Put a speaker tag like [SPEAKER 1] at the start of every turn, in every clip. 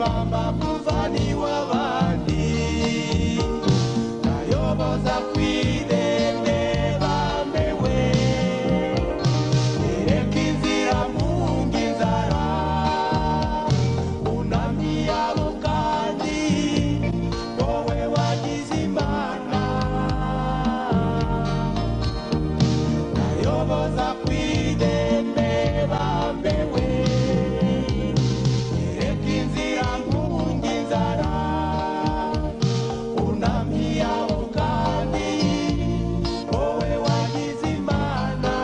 [SPEAKER 1] bamba muvani w'abandi nayoboza ku irembe bambewe nereka inzira munga inzara bunamye abo kandi wowe wagize imana nayoboza ku irembe bambewe Reka inzira nkunga inzara bunamye abo kandi wowe wagize imana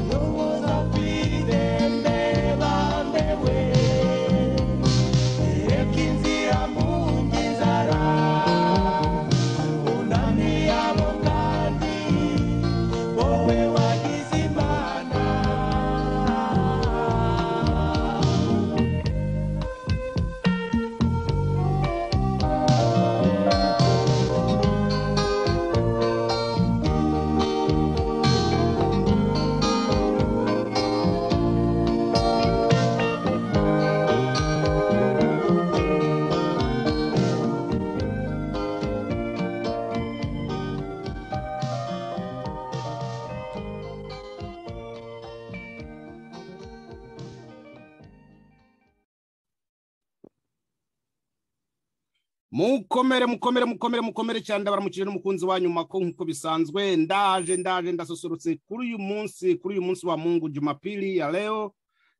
[SPEAKER 1] yoboza ku irembe bambewe reka inzira nkunga inzara bunamye abo kandi wowe wagize imana
[SPEAKER 2] mukomere mukomere mukomere mukomere cyane ndabaramukije n'umukunzi wa nyuma ko nk'uko bisanzwe ndaje ndaje ndasusurutse kuri uyu munsi kuri uyu munsi wa mungu jumapili ya leo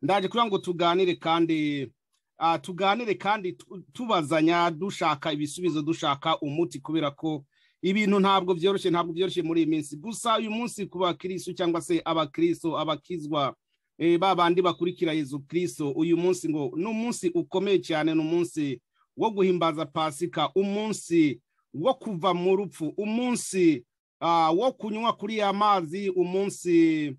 [SPEAKER 2] ndaje kugira ngo tuganire kandi ah, tuganire kandi tu- tubazanya dushaka ibisubizo dushaka umuti kubera ko ibintu ntabwo byoroshye ntabwo byoroshye muri iyi minsi gusa uyu munsi ku bakirisu cyangwa se abakirisu abakizwa eh, ba bandi bakurikira yezu kristo uyu munsi ngo ni umunsi ukomeye cyane ni umunsi wo guhimbaza pasika umunsi wo kuva mu rupfu umunsi ah, wo kunywa kuri ya mazi umunsi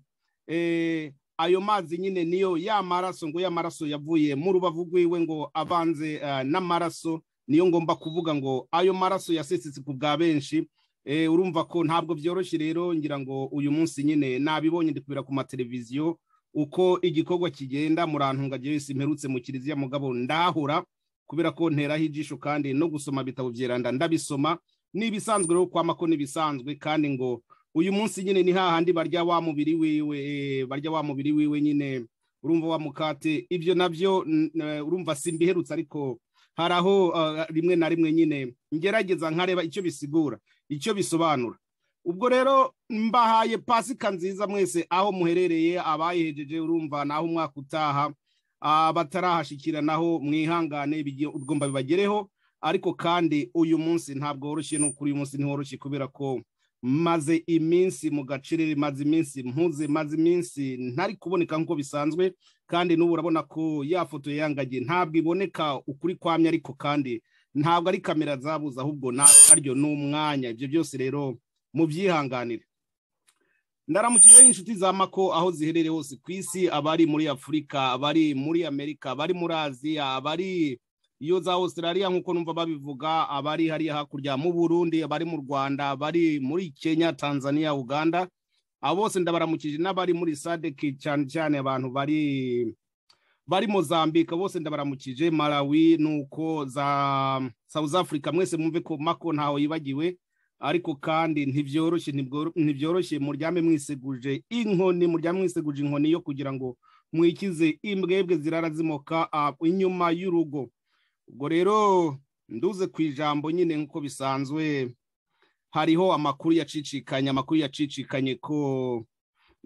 [SPEAKER 2] eh, ayo mazi nyine niyo ya maraso ngo ya maraso yavuye mu rubavu rw'iwe ngo avanze ah, n'amaraso niyo ngomba kuvuga ngo ayo maraso yasesetse ku bwa benshi eh, urumva ko ntabwo byoroshye rero ngira ngo uyu munsi nyine nabibonye ndi kubera ku mateleviziyo uko igikorwa kigenda murantunga wese mperutse mu kiliziya mugabo ndahura kubera ko nteraho ijisho kandi no gusoma ibitabo byeranda ndabisoma n'ibisanzwe rero kwama ko n'ibisanzwe kandi ngo uyu munsi nyine ni hahandi barya wa mubiri wiwe eh, barya wa mubiri wiwe nyine urumva wa mukate ibyo nabyo n- eh, urumva simbiherutse ariko hari aho ah, rimwe na rimwe nyine ngerageza nkareba icyo bisigura icyo bisobanura ubwo rero mbahaye pasika nziza mwese aho muherereye abayihejeje urumva naho umwaka utaha abatarahashyikira naho mwihangane bigi- ugomba bibagereho ariko kandi uyu munsi ntabwo woroshye no kuri uyu munsi ntiworoshye kubera ko maze iminsi mu gacerere maze iminsi mpuze maze iminsi ntari kuboneka nk'uko bisanzwe kandi n'ubu urabona ko ya foto yangagiye ntabwo iboneka ukuri kwamye ariko kandi ntabwo ari kamera zabuze ahubwo na aryo ni umwanya ibyo byose rero mubyihanganire ndaramukije inshuti za mako aho ziherereye hose ku isi abari muri afurika abari muri amerika abari muri aziya abari iyo za australia nk'uko numva babivuga abari hariya hakurya mu burundi abari mu rwanda abari muri kenya tanzania uganda abo bose ndabaramukije n'abari muri sadeki cyane cyane abantu bari bari mozambike abo bose ndabaramukije malawi nuko za south africa mwese mwumve ko mako ntaho yibagiwe ariko kandi ntibyoroshye ntibworo- ntibyoroshye muryame mwiseguje inkoni muryame mwiseguje inkoni yo kugira ngo mwikize imbwebwe zirara zimoka ah, inyuma y'urugo ubwo rero nduze ku ijambo nyine nk'uko bisanzwe hariho amakuru yacicikanye amakuru yacicikanye ko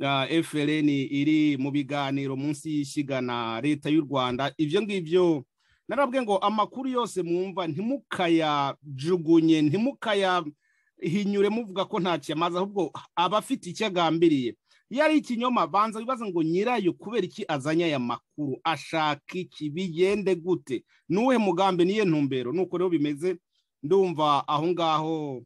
[SPEAKER 2] ah, FLN iri mu biganiro munsi y'ishyiga na leta y'u Rwanda ibyo ngibyo narabwe ngo amakuru yose mwumva ntimukayajugunye ntimukaya hinyure muvuga ko nta cyamazi ahubwo aba afite icyo agambiriye iyo ari ikinyoma banza wibaza ngo nyirayo kubera iki azanye aya makuru ashaka iki bigende gute ni uwuhe mugambi niye ntumbero nuko rero bimeze ndumva aho ngaho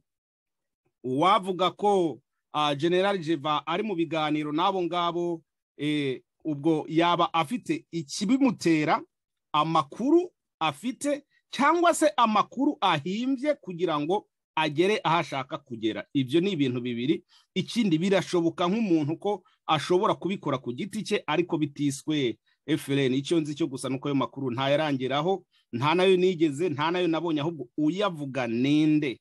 [SPEAKER 2] uwavuga ko ah, general jeva ari mu biganiro n'abo ngabo eh, ubwo yaba afite ikibimutera amakuru afite cyangwa se amakuru ahimbye kugira ngo agere aho ashaka kugera ibyo ni ibintu bibiri ikindi birashoboka nk'umuntu ko ashobora kubikora ku giti cye ariko bitiswe efuperi icyo nzi cyo gusa nuko ayo makuru ntayarangiraho nta nayo nigeze nta nayo nabonye ahubwo uyavuga ninde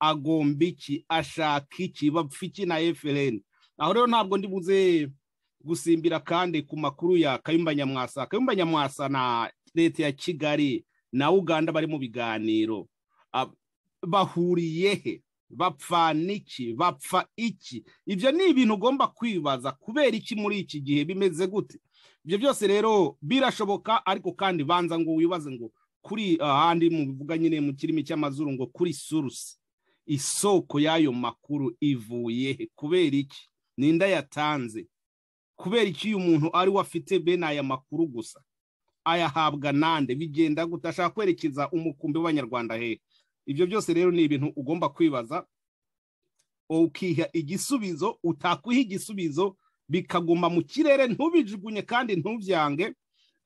[SPEAKER 2] agomba iki ashaka iki bapfa iki na efuperi aho rero ntabwo ndi buze gusimbira kandi ku makuru ya kayumba nyamwasa kayumba nyamwasa na leta ya kigali na uganda bari mu biganiro Ab- bahuriye he bapfa n'iki bapfa iki ibyo ni ibintu ugomba kwibaza kubera iki muri iki gihe bimeze gute ibyo byose rero birashoboka ariko kandi banza ngo wibaze ngo kuri ahandi mubivuga nyine mu kirimi cy'amazuru ngo kuri surusi isoko y'ayo makuru ivuye he kubera iki ninda yatanze kubera iki uyu muntu ari we afite bene aya makuru gusa ayahabwa nande bigenda gute ashaka kwerekeza umukumbi w'abanyarwanda hehe ibyo byose rero ni ibintu ugomba kwibaza ukiha igisubizo utakwiha igisubizo bikaguma mu kirere ntubijugunye kandi ntubyange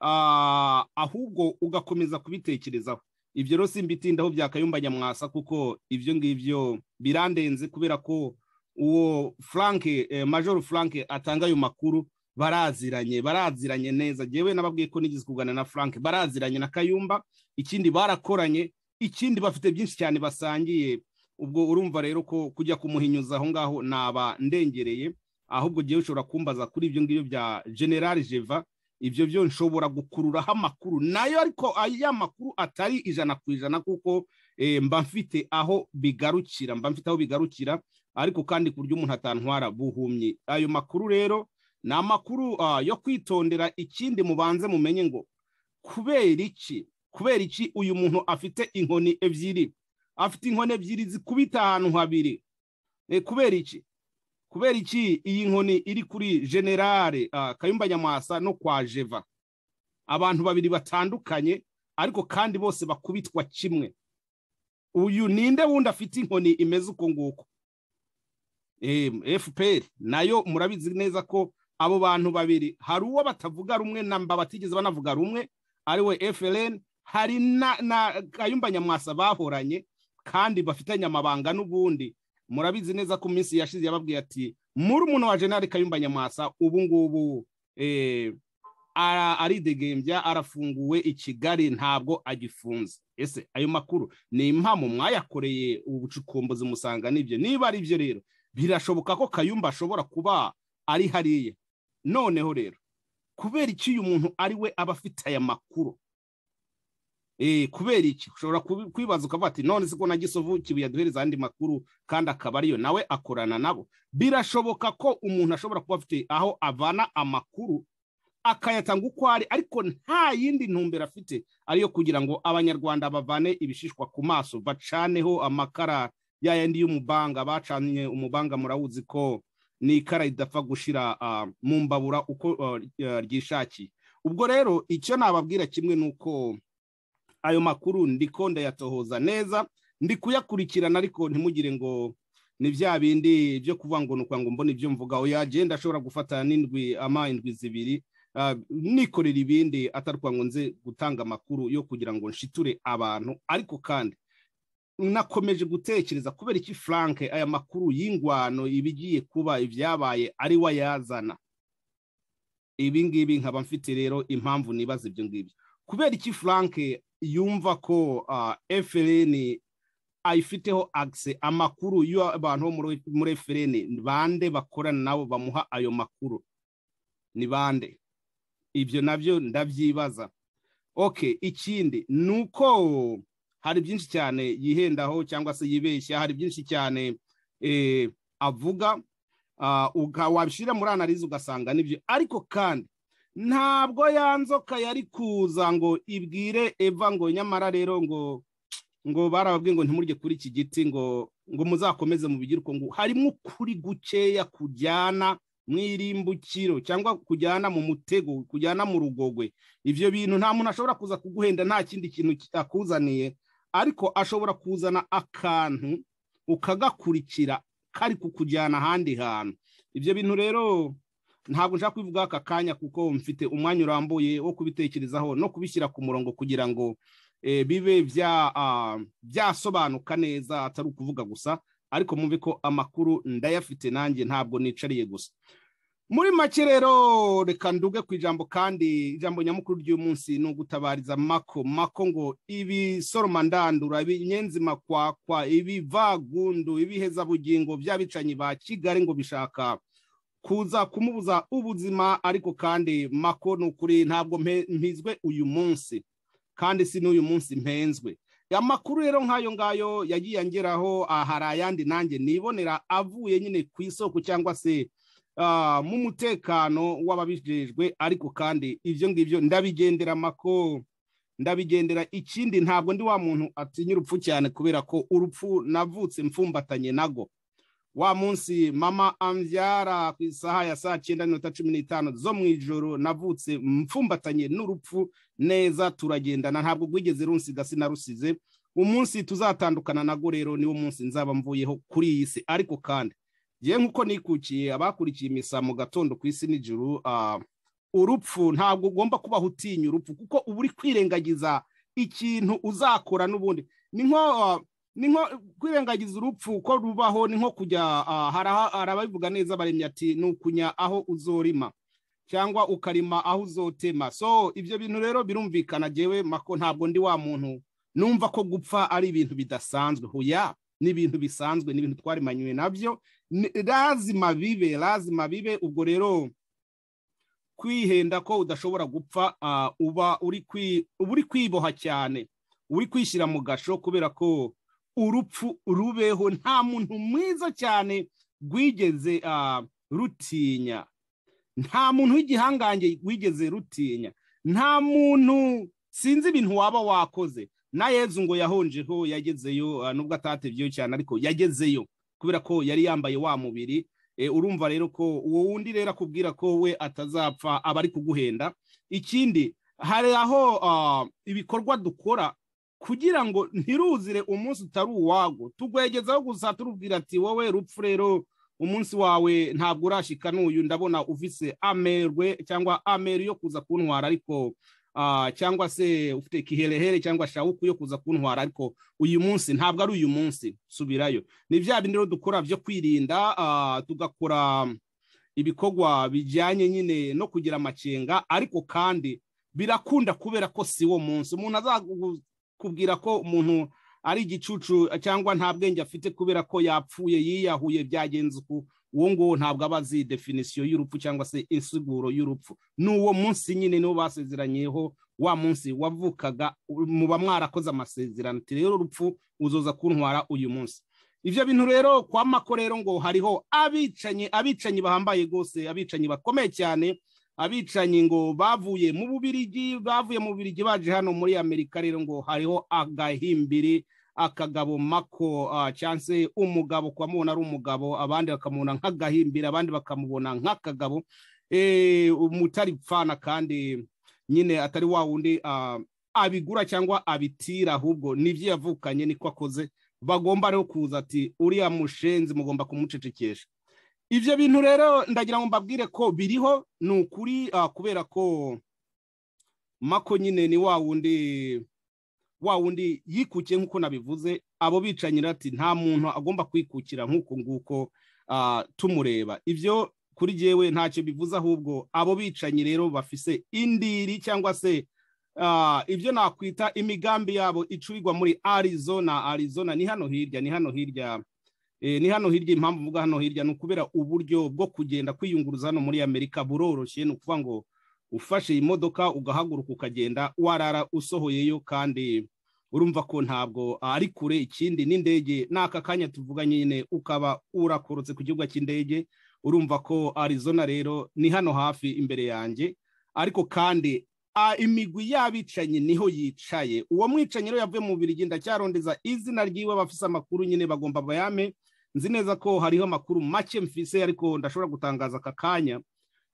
[SPEAKER 2] ah, ahubwo ugakomeza kubitekerezaho ibyo rero simbitindaho byakayumba nyamwasa kuko ibyo ngibyo birandenze kubera ko uwo frank eh, major frank atanga ayo makuru baraziranye baraziranye neza jewe nababwiye ko nigeze kugana na frank baraziranye na kayumba ikindi barakoranye ikindi bafite byinshi cyane basangiye ubwo urumva rero ko kujya kumuhinyuza aho ngaho naba ndengereye ahubwo jewe ushobora kumbaza kuri ibyo ngibyo bya general jeva ibyo byo nshobora gukururaho amakuru nayo ariko aya makuru atari ijana ku ijana kuko eh, mba mfite aho bigarukira mba mfite aho bigarukira ariko kandi ku buryo umuntu atantwara buhumye ayo makuru rero ni amakuru ah, yo kwitondera ikindi mubanze mumenye ngo kubera iki kubera iki uyu muntu afite inkoni ebyiri afite inkoni ebyiri zikubita ahantu habiri Eh, kubera iki kubera iki iyi nkoni iri kuri generale ah, kayumba nyamwasa no kwa jeva abantu babiri batandukanye ariko kandi bose bakubitwa kimwe uyu ninde wundi afite inkoni imeze uko nguko Eh, fpr nayo murabizi neza ko abo bantu babiri hari uwo batavuga rumwe na mba batigeze banavuga rumwe ari we frn hari na, na kayumba nyamwasa bahoranye kandi bafitanye amabanga n'ubundi murabizi neza ko minsi yashize yababwiye ati muri umuntu wa jenali kayumba nyamwasa ubu ngubu eh, ara- aridegembya arafunguwe i kigali ntabwo agifunze ese ayo makuru ni impamo mwayakoreye ubucukumbuzi musanga nibyo niba ari byo rero birashoboka ko kayumba ashobora kuba ari hariya noneho rero kubera iki uyu muntu ari we aba afite aya makuru Eh, kubera iki ushobora kubi- kwibaza ukavuga ati none se ko na gisovu kibuye aduhereza andi makuru kandi akaba ariyo nawe akorana nabo birashoboka ko umuntu ashobora kuba afite aho avana amakuru akayatanga uko ari ariko nta yindi ntumbero afite ariyo kugira ngo abanyarwanda bavane ibishishwa ku maso bacaneho amakara yayandi y'umubanga bacanye umubanga murawuzi ko ni ikara ridapfa gushira ah, mu mbabura uko ah, ryishakiye ubwo rero icyo nababwira kimwe ni uko ayo makuru ndiko ndayatohoza neza ndi kuyakurikirana ariko ntimugire ngo ni bya bindi byo kuvuga ngo ni ukuvuga ngo mbona ibyo mvuga oya jewe ndashobora gufata n'indwi ama indwi zibiri ah, nikorera ibindi atari ukuvuga ngo nze gutanga amakuru yo kugira ngo nshiture abantu ariko kandi nakomeje gutekereza kubera iki frank aya makuru y'ingwano ibigiye kuba ibyabaye ari we ayazana ibi ngibi nkaba mfite rero impamvu nibaza ibyo ngibyo kubera iki frank yumva ko efuperi ayifiteho agise amakuru y'abantu bo muri- muri efuperi bande bakorana nabo bamuha ayo makuru ni bande ibyo nabyo ndabyibaza oke ikindi ni uko hari byinshi cyane yihendaho cyangwa se yibeshya hari byinshi cyane eh, avuga ah, uka- wabishyira muri analize ugasanga nibyo ariko kandi ntabwo ya nzoka yari kuza ngo ibwire eva ngo nyamara rero ngo ngo barababwiye ngo ntimurye kuri iki giti ngo ngo muzakomeze mubigire uko ngo harimo ukuri gukeya kujyana mu irimbukiro cyangwa kujyana mu mutego kujyana mu rugogwe ibyo bintu nta muntu ashobora kuza kuguhenda nta kindi kintu ki- akuzaniye ariko ashobora kuzana akantu ukagakurikira kari kukujyana ahandi hantu ibyo bintu rero ntabwo nshaka kubivugaho aka kanya kuko mfite umwanya urambuye wo kubitekerezaho no kubishyira ku murongo kugira ngo eh, bibe bya, ah, byasobanuka neza atari ukuvuga gusa ariko mwumve ko amakuru ndayafite nanjye ntabwo nicariye gusa muri make rero reka nduge ku ijambo kandi ijambo nyamukuru ry'umunsi ni ugutabariza mako mako ngo ibisoroma ndandura ibinyenzima kwakwa ibivagundu ibihezabugingo by'abicanyi ba kigali ngo bishaka kuza kumubuza ubuzima ariko kandi mako ni ukuri ntabwo mpe- mpizwe uyu munsi kandi si n'uyu munsi mpenzwe amakuru rero nk'ayo ngayo yagiye angeraho ah, hari ayandi nanjye nibonera avuye nyine ku isoko cyangwa se ah, mu mutekano w'ababijejwe ariko kandi ibyo ngibyo ndabigendera mako ndabigendera ikindi ntabwo ndi wa muntu atinya urupfu cyane kubera ko urupfu navutse mfumbatanye nago wa munsi mama ambyara ku isaha ya saa cyenda n'iminota cumi n'itanu zo mu ijoro navutse mfumbatanye n'urupfu neza turagendana ntabwo rwigeze runsiga sinarusize umunsi tuzatandukana nago rero niwo munsi nzaba mvuyeho kuri iyi si ariko kandi ngewe nk'uko nikukiye abakurikiye imisa mu gatondo ku isi n'ijuru ah, urupfu ntabwo ugomba kubaho utinya urupfu kuko uba uri kwirengagiza ikintu uzakora n'ubundi ni nko ah, ni nko kwirengagiza urupfu ko rubaho ni nko kujya ah, hari aha- hari ababivuga neza baremye ati ni ukunya aho uzorima cyangwa ukarima aho uzotema so ibyo bintu rero birumvikana jyewe mako ntabwo ndi wa muntu numva ko gupfa ari ibintu bidasanzwe hoya ni ibintu bisanzwe ni ibintu twarimanywe nabyo Ni- lazima bibe lazima bibe ubwo rero kwihenda ko udashobora gupfa ah, uba uri kwi- uba uri kwiboha cyane uri kwishyira mu gasho kubera ko urupfu rubeho nta muntu mwiza cyane rwigeze ah, rutinya nta muntu w'igihangange wigeze rutinya nta muntu sinzi ibintu waba wakoze na yezu ngo yahonjeho yagezeyo ah, nubwo atatebyeyo cyane ariko yagezeyo kubera ko yari yambaye wa mubiri Eh, urumva rero ko uwo wundi rero akubwira ko we atazapfa aba ari kuguhenda ikindi hari aho ah, ibikorwa dukora kugira ngo ntiruzire umunsi utari uwago tugwegezaho gusa turubwira ati wowe rupfu rero umunsi wawe ntabwo urashika n'uyu ndabona ufise amerwe cyangwa ameri yo kuza kuntwara ariko ah, cyangwa se ufite kiherehere cyangwa shawuku yo kuza kuntwara ariko uyu munsi ntabwo ari uyu munsi subirayo ni bya bindi rero dukora byo kwirinda ah, tugakora ibikorwa bijyanye nyine no kugira amakenga ariko kandi birakunda kubera ko si wo munsi umuntu azagu kubwira ko umuntu ari igicucu cyangwa nta bwenge afite kubera ko yapfuye yiyahuye byagenze uku uwo nguwo ntabwo aba azi definisiyo y'urupfu cyangwa se insiguro y'urupfu ni uwo munsi nyine niwo basezeranyeho wa munsi wavukaga muba mwarakoze amasezerano ati rero urupfu uzoza kuntwara uyu munsi ibyo bintu rero kwa mako rero ngo hariho abicanyi abicanyi bahambaye rwose abicanyi bakomeye cyane abicanyi ngo bavuye mu bubirigi bavuye mu bubirigi baje hano muri amerika rero ngo hariho agahimbiri akagabo mako ah, cyangwa se umugabo kubamubona ari umugabo abandi bakamubona nk'agahimbiri abandi bakamubona nk'akagabo Eh, umutari pfana kandi nyine atari wa wundi ah, abigura cyangwa abitira ahubwo nibyo yavukanye niko akoze bagomba rero kuza ati uriya mushenzi mugomba kumucecekesha ibyo bintu rero ndagira ngo mbabwire ko biriho ni ukuri ah, kubera ko mako nyine ni wa wundi wa wundi yikukiye nk'uko nabivuze abo bicanyi rero ati nta muntu agomba kwikukira nk'uko nguko ah, tumureba ibyo kuri jyewe ntacyo bivuze ahubwo abo bicanyi rero bafise indiri cyangwa se ah, ibyo nakwita imigambi yabo icurirwa muri arizona arizona ni hano hirya ni hano hirya Eh, ni hano hirya impamvu mvuga hano hirya ni ukubera uburyo bwo kugenda kwiyunguruza hano muri amerika buroroshye ni ukuvuga ngo ufashe iyi modoka ugahaguruka ukagenda warara usohoyeyo kandi urumva ko ntabwo ari kure ikindi n'indege n'aka kanya tuvuga nyine ukaba urakorotse ku kibuga cy'indege urumva ko arizona rero ni hano hafi imbere yanjye ariko kandi a, imigwi y'abicanyi niho yicaye uwo mwicanyi rero yavuye mu birigi ndacyarondeza izina ry'iwe abafise amakuru nyine bagomba bayame nzi neza ko hariho amakuru make mfise ariko ndashobora gutangaza aka kanya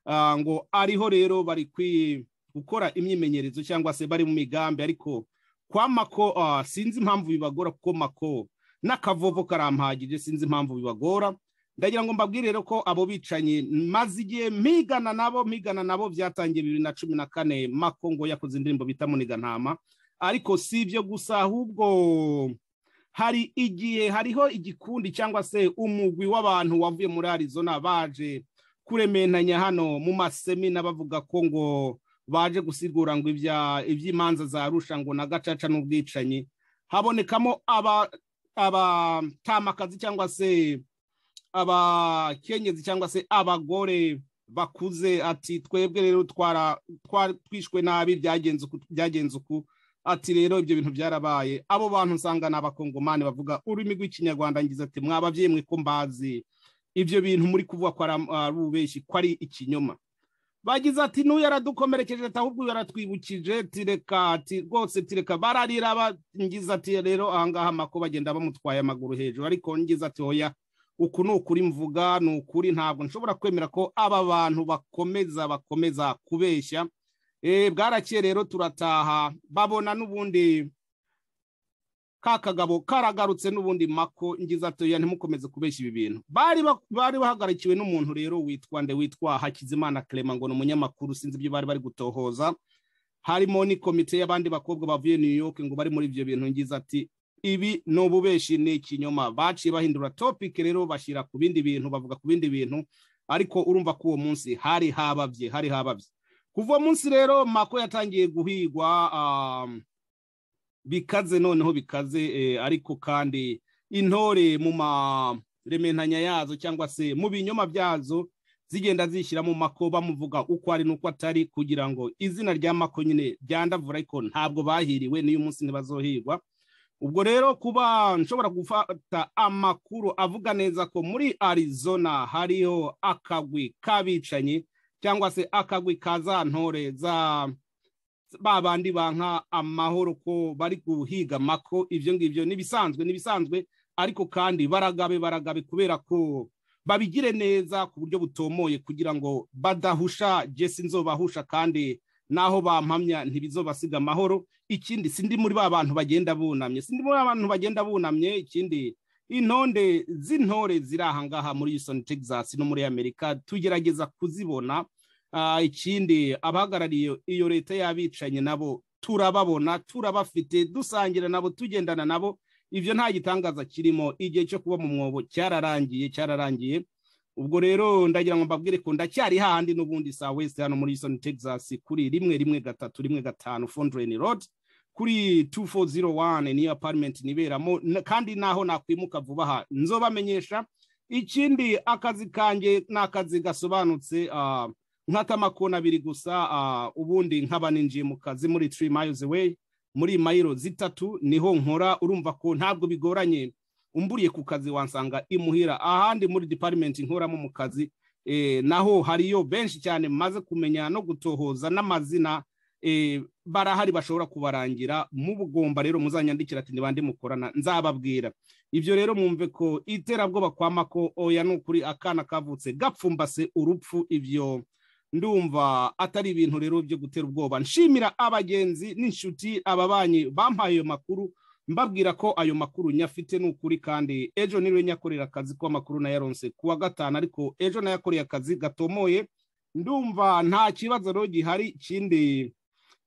[SPEAKER 2] Ah, ngo ariho rero bari kwi- gukora imyimenyerezo cyangwa se bari mu migambi ariko kwa mako ah, sinzi impamvu bibagora kuko mako n'akavovo karampagije sinzi impamvu bibagora ndagira ngo mbabwire rero ko abo bicanyi maze igihe mpigana nabo mpigana nabo byatangiye bibiri na cumi na kane mako ngo yakoze indirimbo bita muniga ntama ariko si ibyo gusa ahubwo hari igihe hariho igikundi cyangwa se umugwi w'abantu wavuye muri arizona baje kurementanya hano mu masemina bavuga ko ngo baje gusigura ngo ibya- iby'imanza za rusha ngo na gacaca n'ubwicanyi habonekamo aba abatamakazi cyangwa se abakenyezi cyangwa se abagore bakuze ati twebwe rero twara twari twishwe nabi byagenze uku byagenze uku ati rero ibyo bintu byarabaye abo bantu usanga ni abakongomani bavuga ururimi rw'ikinyarwanda ngize ati mwababyeyi mwe ko mbazi ibyo bintu muri kuvuga ko ari am- ari ububeshi ko ari ikinyoma bagize ati n'uyu yaradukomerekeje ati ahubwo uyu yaratwibukije tireka ati rwose tireka bararira bangize ati rero ahangaha amako bagenda bamutwaye amaguru hejuru ariko ngize ati hoya uku ni ukuri mvuga ni ukuri ntabwo nshobora kwemera ko aba bantu bakomeza bakomeza kubeshya Eh, bwarakeye rero turataha babona n'ubundi ka kagabo karagarutse n'ubundi mako ngize ati oya ntimukomeze kubeshya ibi bintu bari ba- bari bahagarikiwe n'umuntu rero witwa nde witwa hakizimana clement ngo ni umunyamakuru sinzi ibyo bari bari gutohoza harimo ni komite y'abandi bakobwa bavuye new york ngo bari muri ibyo bintu ngize ati ibi ni ububeshi ni ikinyoma baciye bahindura topic rero bashyira ku bindi bintu bavuga ku bindi bintu ariko urumva ko uwo munsi hari hababye hari hababye kuva uwo munsi rero mako yatangiye guhigwa um, bikaze noneho bikaze eh, ariko kandi intore mu marementanya yazo cyangwa se mu binyoma byazo zigenda zishyira mu mako bamuvuga uko ari n'uko atari kugira ngo izina rya mako nyine ryandavura ariko ntabwo bahiriwe n'uyu munsi ntibazohigwa ubwo rero kuba nshobora gufata amakuru avuga neza ko muri arizona hariho akagwi k'abicanyi cyangwa se akagwi ka za ntore za ba bandi banka amahoro ko bari guhiga mako ibyo ngibyo n'ibisanzwe n'ibisanzwe ariko kandi baragabe baragabe kubera ko babigire neza ku buryo butomoye kugira ngo badahusha jesi nzobahusha kandi naho bampamya ntibizobasiga amahoro ikindi sindi muri ba bantu bagenda bunamye sindi muri ba bantu bagenda bunamye ikindi intonde z'intore ziri aha ngaha muri Houston Texas no muri Amerika tugerageza kuzibona Ah, ikindi abahagarariye iyo leta y'abicanye nabo turababona turabafite dusangira nabo tugendana nabo ibyo nta gitangaza kirimo igihe cyo kuba mu mwobo cyararangiye cyararangiye ubwo rero ndagira ngo mbabwire ko ndacyari hahandi n'ubundi saa wese hano muri Houston Texas kuri rimwe rimwe gatatu rimwe gatanu Fondrain Road kuri 2401 niyo apartment niberamo na- kandi naho nakwimuka vuba aha nzobamenyesha ikindi akazi kanjye ni akazi gasobanutse ah, nk'akamakona abiri gusa ah, ubundi nkaba ninjiye mu kazi muri 3 miles away muri mayiro zitatu niho nkora urumva ko ntabwo bigoranye umburiye ku kazi wansanga imuhira ahandi muri department nkoramo mu kazi eh, naho hariyo benshi cyane maze kumenya no gutohoza n'amazina eh, barahari bashobora kubarangira mu bugomba rero muzanyandikira ati nibande mukorana nzababwira ibyo rero mwumve ko iterabwoba kwa mako oya ni ukuri akana kavutse gapfumbase urupfu ibyo ndumva atari ibintu rero byo gutera ubwoba nshimira abagenzi n'inshuti ababanyi bampaye ayo makuru mbabwira ko ayo makuru nyafite ni ukuri kandi ejo niriwe nyakorera akazi ko amakuru nayaronse ku wa gatanu ariko ejo nayakoreye akazi gatomoye ndumva nta kibazo rero gihari ikindi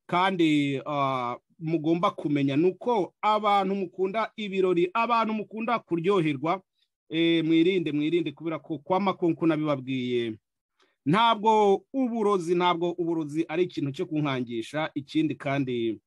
[SPEAKER 2] kandi ah, mugomba kumenya ni uko abantu mukunda ibirori abantu mukunda kuryoherwa eh, mwirinde mwirinde kubera ko kwa makonko nabibabwiye ntabwo uburozi ntabwo uburozi ari ikintu cyo kunkangisha ikindi kandi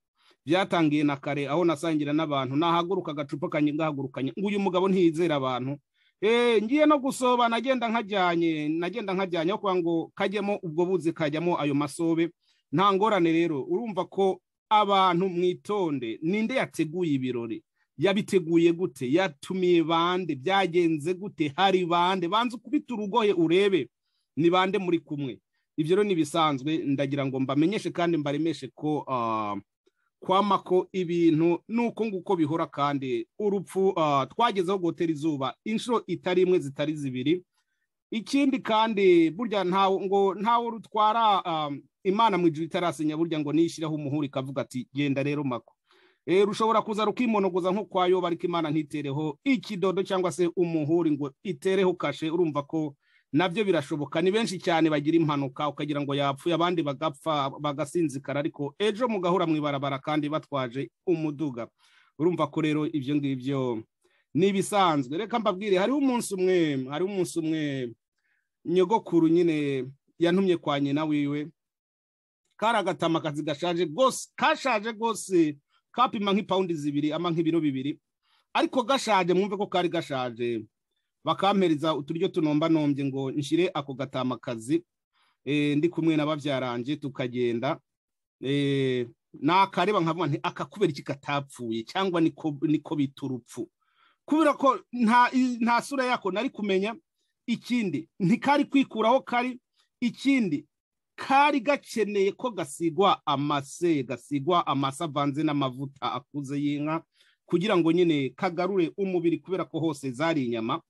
[SPEAKER 2] byatangiye na kare aho nasangira n'abantu nahaguruka agacupa kanjye ngahagurukanye ngo uyu mugabo ntiyizera abantu Eh, ngiye no gusoba nagenda nkajyanye nagenda nkajyanye aho kugira ngo kajyemo ubwo buzi kajyamo ayo masobe nta ngorane rero urumva ko abantu mwitonde ninde yateguye ibirori yabiteguye gute yatumiye bande byagenze gute hari bande banze ukubita urugohe urebe ni bande muri kumwe ibyo rero ntibisanzwe ndagira ngo mbamenyeshe kandi mbaremeshe ko ah, kwama ko ibintu nuko nguko bihora kandi urupfu ah, twagezeho gutera izuba inshuro itari imwe zitari zibiri ikindi kandi burya ntawe ngo ntawe rutwara ah, imana mu ijuru itarasenya burya ngo niyishyiraho umuhuri ikavuga ati genda rero mako Eh, rushobora kuza rukimonogoza nko kwa yoba ariko imana ntitereho ikidodo cyangwa se umuhuri ngo itereho kashe urumva ko nabyo birashoboka ni benshi cyane bagira impanuka ukagira ngo yapfuye abandi bagapfa bagasinzikara ariko ejo mugahura mu ibarabara kandi batwaje umuduga urumva ko rero ibyo ngibyo ni ibisanzwe reka mbabwire hariho umunsi umwe hariho umunsi umwe nyogokuru nyine yantumye kwa nyina wiwe kari agatama akazi gashaje rwose kashaje rwose kapima nk'ipawundi zibiri ama nk'ibiro bibiri ariko gashaje mwumve ko kari gashaje bakampereza uturyo tunombanombe ngo nshyire ako gatama akazi eh, ndi kumwe na babyarange tukagenda eh, nakareba nkavuga nti aka kubera iki katapfuye cyangwa niko niko bita urupfu kubera ko nta nta sura yako nari kumenya ikindi ntikari kwikuraho kari ikindi kari gakeneye ko gasigwa amase gasigwa amase avanze n'amavuta akuze y'inka kugira ngo nyine kagarure umubiri kubera ko hose zari inyama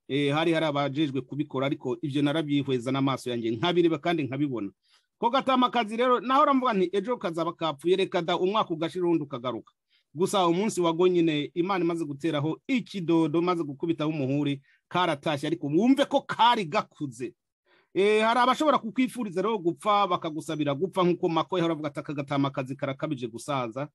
[SPEAKER 2] eh, hari hari abajejwe kubikora ariko ibyo narabyihweza n'amaso yanjye nkabireba kandi nkabibona ko gatama kazi rero naho uramvuga nti ejo kazaba kapfuye reka da umwaka ugashira undi ukagaruka gusa umunsi wago nyine imana imaze guteraho ikidodo maze gukubitaho umuhuri karatashye ariko wumve ko kari gakuze Eh, hari abashobora kukwifuriza rero gupfa bakagusabira gupfa nk'uko mako yahora avuga ati aka gatama kazi karakabije gusaza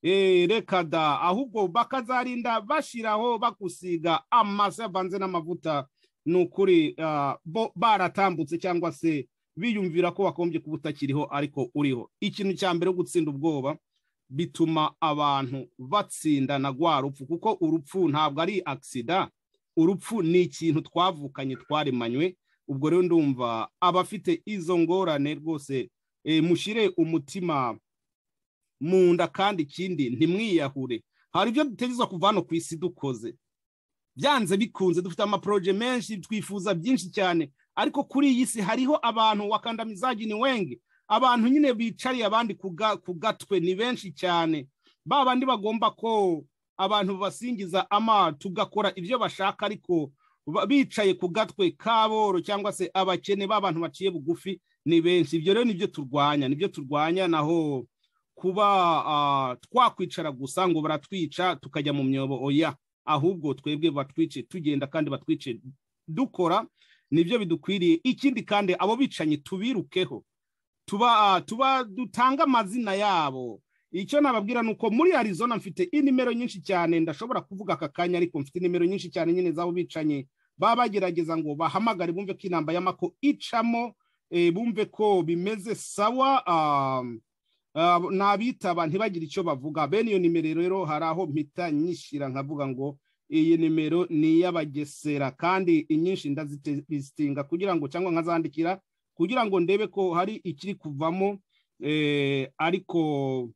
[SPEAKER 2] Eh, reka da ahubwo bakazarinda bashiraho bagusiga amase avanze n'amavuta ni ukuri ah, bo baratambutse cyangwa se biyumvira ko wakombye kuba utakiriho ariko uriho ikintu cya mbere yo gutsinda ubwoba bituma abantu batsindana rwa rupfu kuko urupfu ntabwo ari agisida urupfu ni ikintu twavukanye twaremanywe ubwo rero ndumva abafite izo ngorane rwose eh, mushyire umutima mu nda kandi ikindi ntimwiyahure hari ibyo dutegerezwa kuva hano ku isi dukoze byanze bikunze dufite amaporoje menshi twifuza byinshi cyane ariko kuri iyi si hariho abantu wakandamizaji ni wenge abantu nyine bicariye abandi ku ga- ku gatwe ni benshi cyane ba bandi bagomba ko abantu basingiza ama tugakora ibyo bashaka ariko ba- bicaye ku gatwe k'aboro cyangwa se abakene b'abantu baciye bugufi ni benshi ibyo rero nibyo turwanya nibyo turwanya naho kuba ah, twakwicara gusa ngo baratwica tukajya mu myobo oya ahubwo twebwe batwice tugenda kandi batwice dukora nibyo bidukwiriye ikindi kandi abo bicanyi tubirukeho tuba ah, tuba dutanga amazina yabo icyo nababwira ni uko muri arizona mfite inimero nyinshi cyane ndashobora kuvuga aka kanya ariko mfite inimero nyinshi cyane nyine z'abo bicanyi baba bagerageza ngo bahamagare bumve ko inamba y'amako icamo eh, bumve ko bimeze sawa ah, ah, n'abitaba ntibagire icyo bavuga bene iyo nimero rero hari aho mpita nyishyira nkavuga ngo iyi nimero ni iy'abagesera kandi inyinshi ndazisitinga kugira ngo cyangwa nkazandikira kugira ngo ndebe ko hari ikiri kuvamo eh, ariko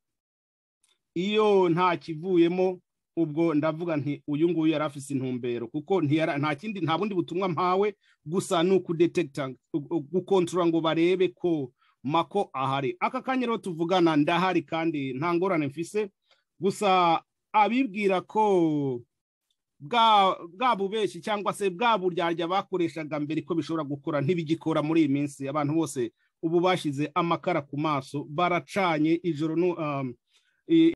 [SPEAKER 2] iyo nta kivuyemo ubwo ndavuga nti uyu nguyu yari afise intumbero kuko ntiyara- nta kindi nta bundi butumwa mpawe gusa ni ukudetekita gukontorora ngo barebe ko mako ahari aka kanya rero tuvugana ndahari kandi nta ngorane mfise gusa abibwira ko bwa bwa bubeshyi cyangwa se bwa buryarya bakoreshaga mbere ko bishobora gukora ntibigikora muri iyi minsi abantu bose ubu bashyize amakara ku maso baracanye ijoro nu- um, i-